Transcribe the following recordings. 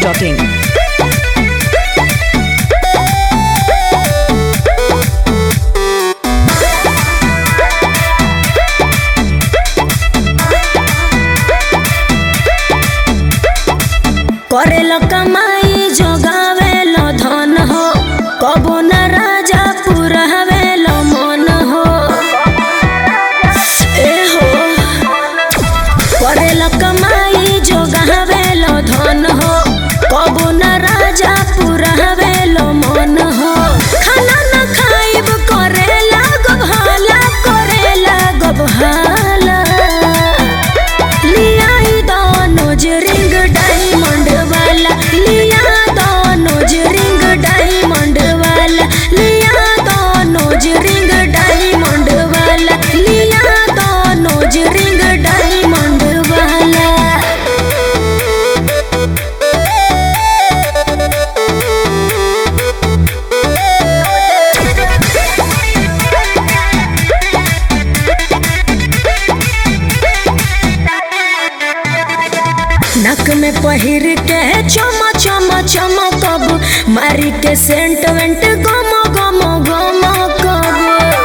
masti.in. करेला कमाई जोगावेला धन हो कबो न राजा पुरावेला मन हो ए हो करेला कमाई जोगावेला धन हो कबो न राजा पुरावेला मन हो खाना न खाइब करेला गभाला करेला गभाला लिया दोनों रिंग डायमंड वाला लिया दोनों रिंग डायमंड वाला लिया दोनों रिंग डायमंड वाला लिया दोनों रिंग डायमंड वाला नक में पहिर के चमा चमा चमकब मारी के सेंट वेंट गम गम गम कब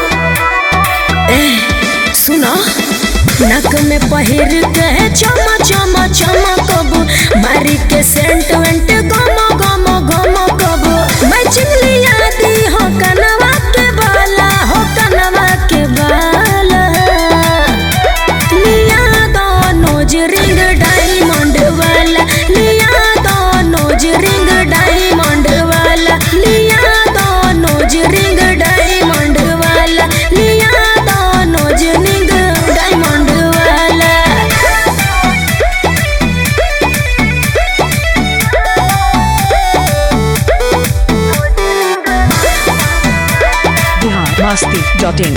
ए सुनो नक में पहिर के चमा चमा चमकब मारी के सेंट वेंट गम गम गम कब मैं चिंगलिया दी हो कनवा के बाला हो कनवा के बाला लिया दोनों रिंग डायमंड वाला लिया दोनों रिंग डायमंड वाला लिया दोनों रिंग डायमंड वाला लिया दोनों रिंग डायमंड वाला Bihar masti.in.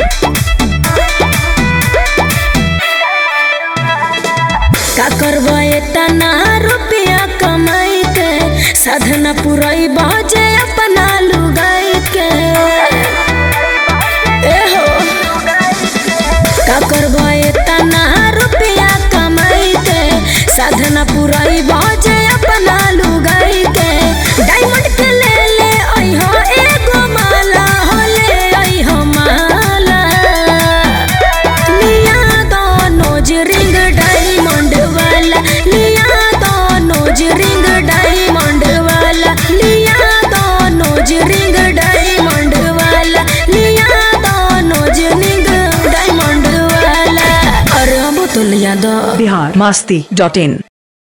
का करवाए तना रुपया कमाई के साधना पुरई बाजे अपना लुगाई के ए हो का करवाए तना रुपया कमाई के साधना पुरई बाजे अपना लुगाई के डायमंड के ले ले आई हो एगो माला हो ले आई हो माला लिया दोनों रिंग डायमंड वाला लिया दोनों रिंग डायमंड वाला लिया दोनों रिंग डायमंड वाला लिया दोनों रिंग डायमंड वाला अरे अब तो लिया दो Bihar masti.in.